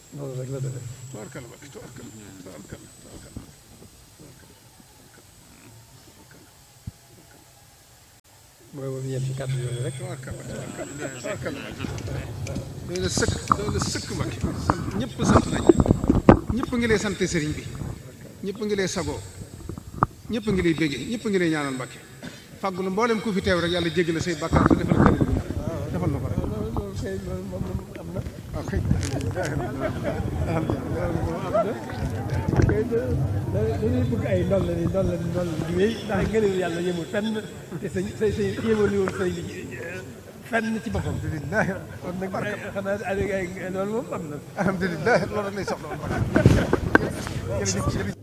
noonu rek la demee tubaarkalla Mbàkke tubaarkalla tubaarkalla tubaarkalla mooy moom ñeent ci kàddu yooyu rek tubaarkalla tubaarkalla tubaarkalla doy na sëkk doy na sëkk Mbàkke sant ñëpp sant nañ ñëpp ngi lay sant sëriñ bi ñëpp ngi lay sagoo ñëpp ngi lay béggee ñëpp ngi lay ñaanal Mbàkke fàggulu mboolem ku fi teew rek yàlla jéggal say bàkkaar te defal xel defal na ko rek loolu loolu kay loolu moom am na waaw kay kay dañuy bëgg ay ndol la ni ndol la ni ndol la di wéy ndax ngëneelu yàlla yemul fenn te sa sa sa yemul woon sëñ bi fenn ci boppam kon nag xanaa ay ay loolu moom am na alhamdulilah loolu rek lay soxla woon jërëjëf jërëjëf